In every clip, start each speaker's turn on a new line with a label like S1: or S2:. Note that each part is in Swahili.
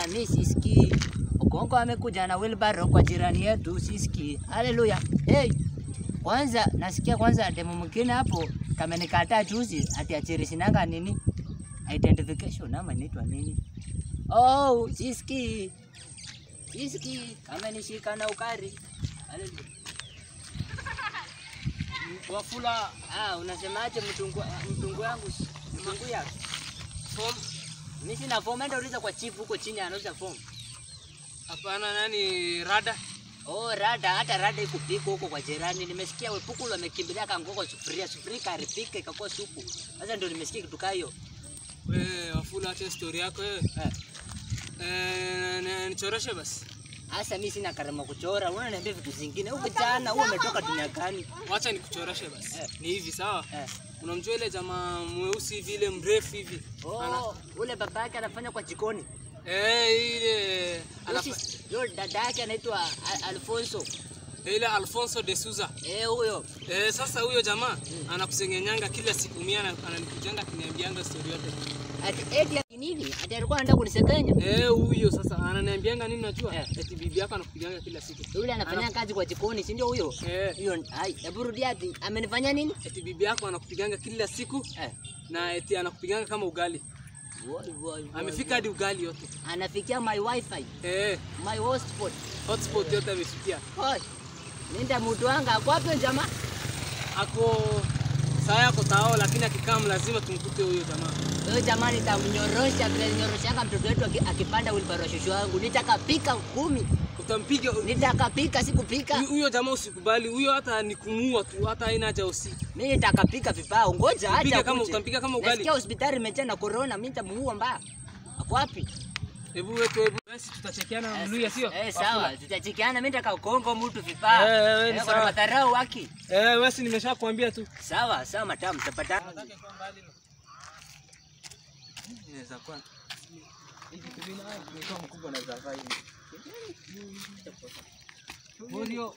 S1: mi sisikii. Okonko amekuja na wheelbarrow kwa jirani yetu, sisikii. Haleluya. Hey, kwanza nasikia kwanza demo mwingine hapo kamenikataa juzi ati achiri sinanga nini identification ama inaitwa nini? Oh, sisikii. Sisikii kamenishika na ukari. Haleluya.
S2: Wafula
S1: Ah, unasemaje mtungu mtungu yangu mtungu ya
S2: form
S1: mimi sina form, enda uliza kwa chief huko chini anauza form.
S2: hapana, nani rada
S1: Oh, rada hata rada ikupika huko kwa jirani. Nimesikia wepukulu wamekimbilia kangoko sufuria, sufuria karipika ikakuwa supu. Sasa ndio nimesikia kitu kaa hiyo.
S2: wewe. Wafula, acha story yako wewe.
S1: Eh.
S2: Eh, na- nichoreshe basi,
S1: Sasa mimi sina karama kuchora. Unaniambia vitu zingine. Huyu kijana huyu umetoka dunia gani?
S2: wacha nikuchoreshe basi.
S1: Eh.
S2: Ni hivi sawa,
S1: Eh.
S2: unamjua ile jamaa mweusi hivi ile mrefu hivi Ana-
S1: Oh, ule baba yake anafanya kwa jikoni.
S2: eh, ile anafa-
S1: Usi- Yule dada yake anaitwa Al- Alfonso.
S2: ile Alfonso de Souza.
S1: Eh, huyo.
S2: Eh, sasa huyo jamaa anakusengenyanga kila siku mia na- ananikujanga kuniambianga story yote.
S1: Ati eti nini? Ati alikuwa anataka kunisekenya.
S2: Eh, huyo sasa ananiambianga nini najua?
S1: Eh.
S2: Eti bibi yako anakupiganga kila siku.
S1: Yule anafanya kazi kwa jikoni, si ndio huyo?
S2: Eh,
S1: Hiyo ai, hebu rudia ati amenifanya nini?
S2: eti bibi yako anakupiganga kila siku
S1: Eh.
S2: na eti anakupiganga kama ugali.
S1: Woi, woi, woi,
S2: Amefika hadi ugali yote.
S1: anafikia my wifi,
S2: Eh,
S1: my hotspot.
S2: hotspot yote amefikia.
S1: Oi. Nenda mtu wanga ako wapi huyo jamaa?
S2: Ako saa yako tao, lakini akikaa lazima tumkute huyo jamaa.
S1: Huyo jamaa nitamnyorosha vile ninyoroshanga mtoto wetu aki- akipanda wheelbarrow shushu wangu. Nitakapika kumi.
S2: Utampiga
S1: Nitakapika sikupika.
S2: Huyo- huyo jamaa usikubali, huyo hata ni kumuua tu, hata haina haja usi.
S1: Mimi nitakapika vibao. Ngoja
S2: Mpige
S1: acha.
S2: kama
S1: akuje.
S2: utampiga kama ugali.
S1: Nasikia hospitali imejaa na corona, mimi nitamuua mbaya. Ako wapi?
S2: Hebu wetu hebu basi tutachekiana na Mluya sio?
S1: Eh, sawa. Tutachikiana mimi nitakakongo mtu vibao.
S2: Eh, eh, eh, ni
S1: Eh, kuna
S2: sawa.
S1: madharau waki.
S2: Eh, wewe si nimeshakwambia tu.
S1: Sawa, sawa matamu, tutapatana.
S2: Inaweza kuwa Morio.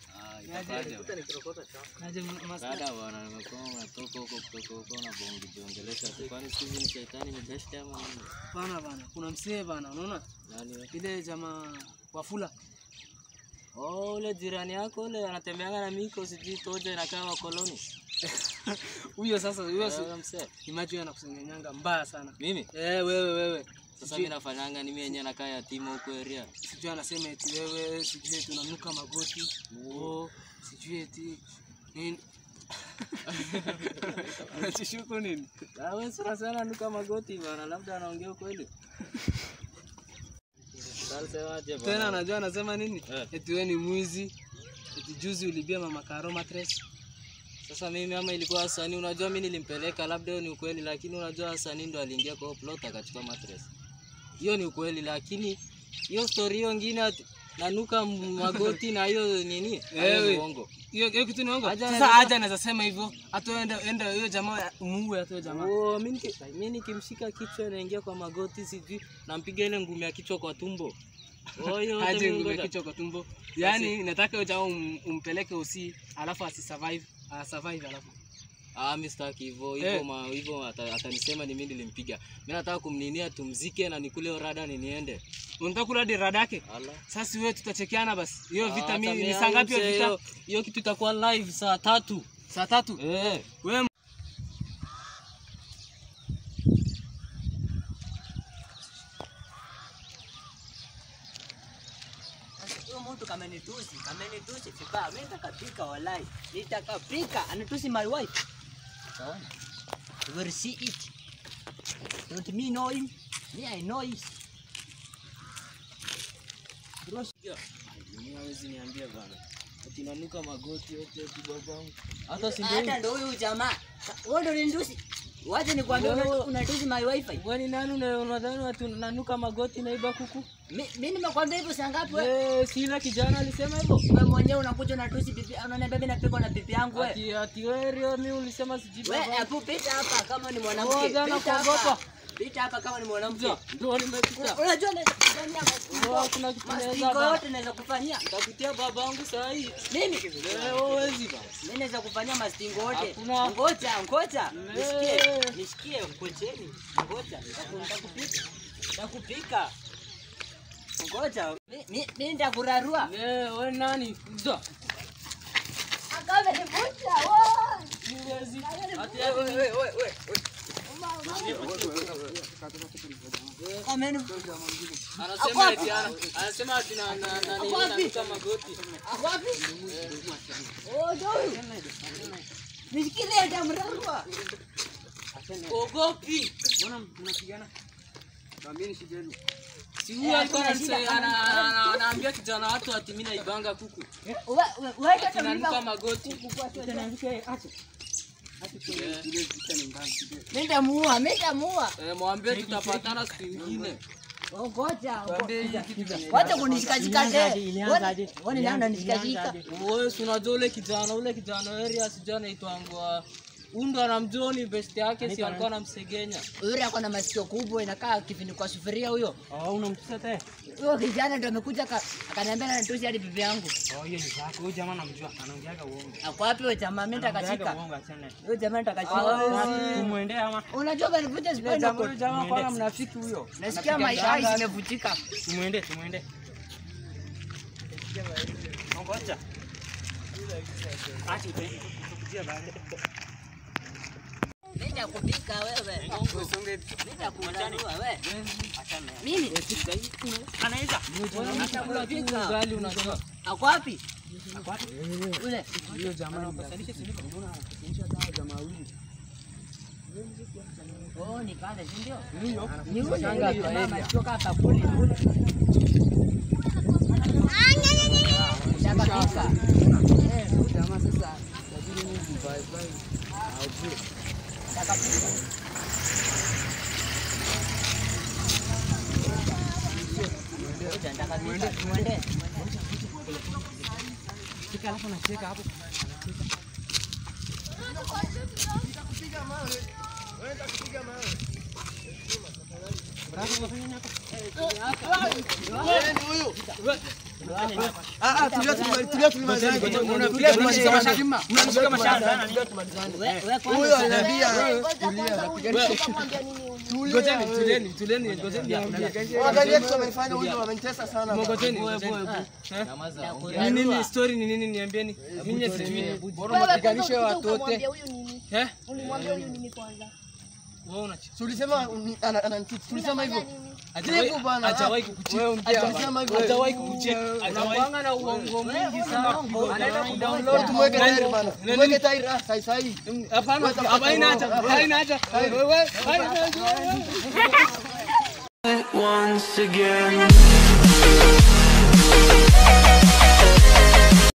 S2: Naje mas-
S3: Dada bwana, nimekuwa unatoka huko kutoka huko unabongiongelesha tu, kwani siku hizi ni shetani imejashika ama nini?
S2: bana bana, kuna msee bana, unaona
S3: Nani we?
S2: ile jamaa Wafula
S3: Oh, ule jirani yako ule anatembeanga na miko sijui toja inakaa wakoloni.
S2: huyo sasa, huyo si
S3: Wewe msee.
S2: imagine anakusengenyanga mbaya sana.
S3: Mimi
S2: Eh, wewe wewe,
S3: sasa mimi nafanyanga ni mimi yenyewe nakaa yatima huko area.
S2: sijui anasema eti wewe, sijui eti unanuka magoti, oh, sijui eti nini unachishuku nini?
S3: Ah, wewe sura sana nuka magoti bana, labda anaongea ukweli. Sasa
S2: Tena anajua anasema nini?
S3: Eh.
S2: Eti wewe ni mwizi, eti juzi ulibia mama Karo mattress.
S3: Sasa mimi ama ilikuwa Hasani, unajua mimi nilimpeleka, labda hiyo ni ukweli, lakini unajua Hasani ndo aliingia kwa hiyo plot akachukua mattress. Hiyo ni ukweli, lakini hiyo story hiyo ingine ati nanuka magoti na hiyo nini? Hayo ni
S2: Ewe.
S3: uongo.
S2: Hiyo hiyo kitu ni uongo.
S3: Aja
S2: Sasa
S3: anaweza-
S2: aja anaweza sema hivyo. Hata enda enda hiyo jamaa muue hata hiyo jamaa.
S3: Oh, mimi niki- mimi nikimshika kichwa naingia kwa magoti, sijui nampiga ile ngumi ya kichwa kwa tumbo. Oh, hiyo yote
S2: Aje
S3: mimi
S2: ngume
S3: ngoja.
S2: kichwa kwa tumbo. Yaani nataka hiyo jamaa um, umpeleke usi alafu asisurvive, asurvive alafu.
S3: Ah, mimi sitaki hivyo
S2: Eh.
S3: hivyo ma hivyo ata- atanisema ni mimi nilimpiga. Mimi nataka kumninia tumzike na nikule hiyo rada ni niende.
S2: Unataka kula hadi rada yake?
S3: Ala.
S2: Sasa wewe tutachekeana basi. Hiyo
S3: Ah,
S2: vita
S3: hata
S2: mimi ni
S3: mimi
S2: saa ngapi hiyo
S3: mzee,
S2: vita?
S3: hiyo- Hiyo kitu itakuwa live saa tatu.
S2: Saa tatu.
S3: Eh.
S2: Wewe
S1: Huyo mtu kamenitusi, kamenitusi vibaya. Mimi nitakapika walai. Nitakapika. Anatusi my wife. Sawa. You will see it. Don't me know him. Me I know him.
S3: Mimi hawezi niambia bana. Ati nanuka magoti yote ati babangu. Hata si
S1: Hata ndo huyu jamaa. Wewe ndo unanitusi. Wacha nikwambie
S3: Wewe-
S1: una- unatusi my wifi.
S3: Kwani nani una- unadhani ati nanuka magoti naiba kuku?
S1: Mi- Mimi nimekwambia hivyo saa ngapi wewe?
S3: Eh, si ile kijana alisema hivyo.
S1: Wewe mwenyewe unakuja unatusi bibi, unaniambia mimi napigwa na bibi yangu wewe.
S3: Ati ati wewe Rio, mimi ulisema sijui
S1: Wewe
S3: babangu.
S1: hebu pita hapa kama ni mwanamke.
S3: Wewe jana
S1: Pita hapa.
S3: kuogopa.
S1: Pita hapa kama ni mwanamke.
S3: Ndio, ndio nimepita.
S1: Unajua naweza kufanyia
S3: Wewe
S1: mastingo.
S3: kuna kitu naweza
S1: Mastingo
S3: bana.
S1: yote naweza kufanyia.
S3: Nitakutia babangu saa hii.
S1: Mimi
S3: Eh, wewe wezi bana.
S1: mimi naweza kufanyia mastingo yote.
S3: Hakuna.
S1: Ngoja, ngoja.
S3: Eh.
S1: Nisikie, nisikie ngojeni. Ngoja, nitaku- nitakupika. Nitakupika. Ngoja. mi- mi- Mimi nitakurarua.
S3: Eh, we nani? Kuja.
S1: Akamenivuta. wewe.
S3: Siwezi. Ati we we we we.
S1: Amenivuta.
S3: Anasema eti ana- anasema ati na na na nini nanuka magoti.
S1: Ako wapi? Oh, ndio huyu. Nishikilie nitamrarua.
S3: Ogopi.
S2: Mbona mnapigana? Naambieni shida yenu.
S3: Si huyu alikuwa ananise- ana- ana- ana- anaambia kijana watu ati mimi naibanga kuku.
S1: We- we- wewe hata
S3: Kinanuka
S1: mlipa-
S3: magoti.
S2: Ile vita ni ndani kidogo.
S1: Mimi nitamuua, mimi nitamuua.
S3: Eh, mwambie tutapatana siku ingine.
S1: Oh, Ngoja.
S2: Mwambie hii kitu kinaenda.
S1: Wacha kunishikashika tena. Wani leo unanishikashika.
S3: Wewe si unajua ule kijana ule kijana area sijui anaitwangwa Undo anamjua ni best yake si alikuwa anamsegenya.
S1: Yule ako na masikio kubwa inakaa kifini kwa sufuria huyo. Huyo kijana ndo amekuja aka- akaniambia anatusi hadi bibi yangu. Ako wapi huyo jamaa? Mimi nitakashika. Huyo jamaa nitakashika. Unajua banivuta spinal cord.
S3: jamaa kwana mnafiki huyo.
S1: Nasikia maisha yangu zimevunjika.
S4: Tumwende, tumwende. Ngoja. Acha utaenda kukujia baadaye.
S1: Mimi nitakupika wewe. Mimi nitakurarua wewe. Mimi
S4: Anaweza.
S1: nitakupika.
S3: Ugali unajua.
S1: Ako wapi? Ule. Oh, ni pale, si ndio? Ni yule yule jamaa machoka hapa kule kule. Shakapika. Eh,
S2: Jamaa sasa lazima Mungu bye bye. Aujue.
S1: shakapika. Ngoja, nitakapika. Mwende.
S4: Fika alafu nacheka hapo.
S2: Ah ah, tulia tulia tulia tulia.
S4: Tulia tumalize mashamba. Mnanishika mashamba.
S1: We- we kwanza
S2: Huyo
S1: sana.
S2: ananiambia tulia.
S3: Ngojeni, tulieni, tulieni, ngojeni niambie.
S2: Angalia kitu amefanya huyo amenitesa sana.
S3: Ngojeni, ngojeni.
S1: Nitakurarua.
S3: Ni nini story ni nini niambieni? Ninyi sijui.
S2: Bora mpiganishe watu wote.
S3: Eh?
S5: Ulimwambia huyu nini kwanza?
S3: Wewe una
S2: Tulisema ana- ananitusi. Tulisema hivyo.
S3: Hajawahi
S2: Jibu bana.
S3: hajawahi kukucheka.
S2: Alisema hivyo.
S3: Hajawahi kukucheka. Hajawahi na uongo mwingi sana.
S2: Anaenda kudownload tumweke tairi bana. Tumweke tairi ah sai sai.
S3: Hapana, haina haja, haina haja. Wewe, haina haja.
S6: once again.